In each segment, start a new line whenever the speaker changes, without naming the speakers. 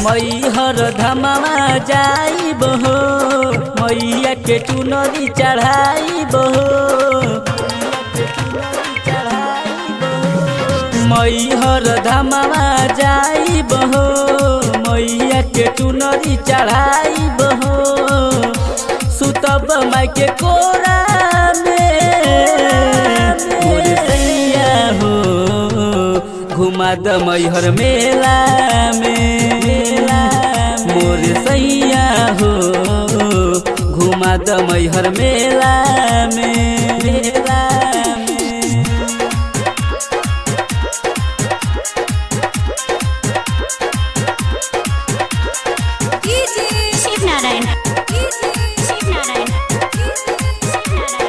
मैहर धमावा जाइब हो मैया के चुनरी चढ़ाइब हो मैहर धमावा जाइब हो मैया के चुनरी चढ़ाइब हो सुतब माई के कोरा में मोर सैया हो घुमा द मैहर मेला में मोर सैया हो घुमा द मैहर मेला में मेला में
शिव नारायण शिव नारायण शिव नारायण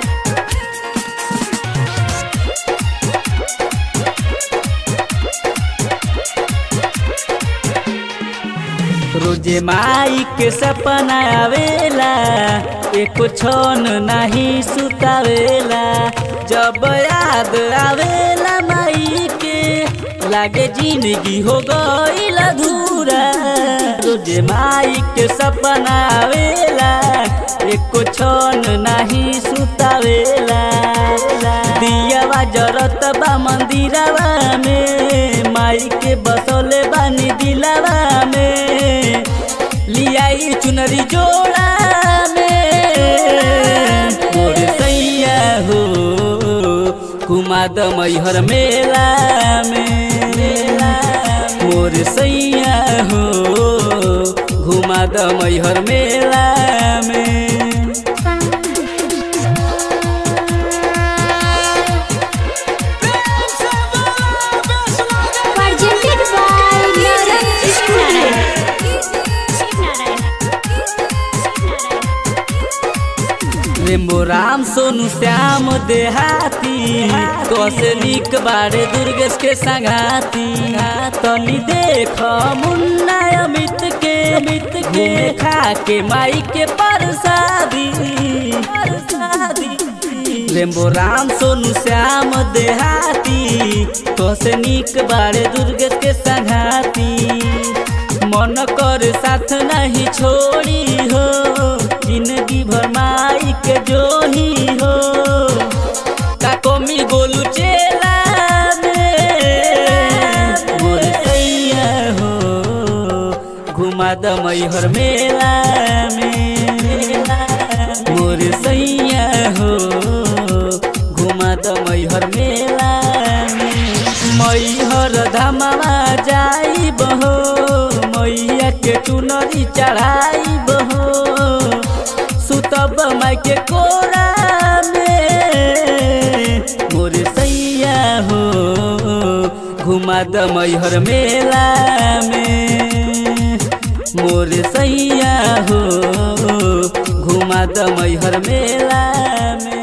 रोजे माई के सपना आवेला एको क्षण नहीं सुतावेला जब याद आवेला माई के लागे जिंदगी हो गईल अधूरा रोजे माई के सपना आवेला एको क्षण नहीं सुतावेला दियावा जरत बा मंदिरवा में माई के बसोले बानी दिलावा में लियाई चुनरी जोड़ा में मोर सैया हो कुमाद मैहर मेला में मोर सैया हो घुमा द मैहर मेला में
presented by Shiv Narayan Shiv Narayan Shiv Narayan
Rambo Ram Sonu Shyam देहाती कसे निक बारे दुर्गेश के संगाती तनी देख मुन्ना अमित के अमित के खा के माई के परसादी परसादी रेम्बो राम सोनू श्याम देहाती कसे निक बारे दुर्गेश के संगाती मन कर साथ नहीं छोड़ी हो जिंदगी भर माई के जोही हो का कमी गोलू चेला में मोर सैया हो घुमा द मैहर मेला में मोर सैया हो घुमा द मैहर मेला में मैहर धमावा जाइब हो मैया के चुनरी चढ़ाइब हो सुतब माई के कोरा में मोर सैया हो घुमा द मैहर मेला में मोर सैया हो घुमा द मैहर मेला में